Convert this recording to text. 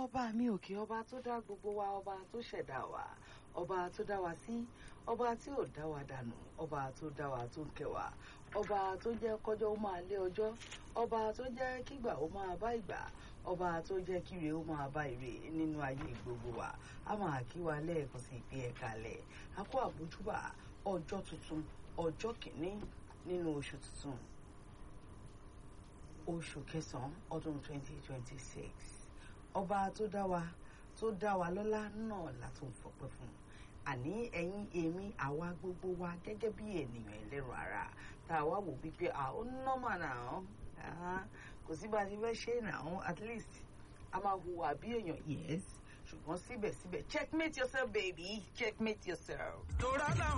ọba mi òkè ọba tó dá gbogbo wa ọba tó ṣẹ̀dá wa ọba tó dá wa sí ọba tí ò dá wa dànù ọba tó dá wa tó ń kẹ́ wa ọba tó jẹ́ kọjọ́ ó máa lé ọjọ́ ọba tó jẹ́ kígbà ó máa bá ìgbà ọba tó jẹ́ kíre ó máa bá ire nínú ayé gbogbo wa a máa kí wa lẹ́ẹ̀kan sí ìpín ẹ̀ka lẹ̀ a kó àbójúbà ọjọ́ tuntun ọjọ́ kìíní nínú oṣù tuntun oṣù kẹsàn-án ọdún 2026 ọba tó dá wa tó dá wa lọ́lá náà la tó ń fọpẹ́ fún àní ẹ̀yin èmi àwa gbogbo wa gẹ́gẹ́ bí ènìyàn ẹlẹ́rọ ara tá a wá wò wípé àwọn nọ́mà náà kò sí bá a ti fẹ́ ṣe náà at least a máa hùwà bí èèyàn yes ṣùgbọ́n síbẹ̀síbẹ̀ checkmate yourself baby checkmate yourself. torá làwọn.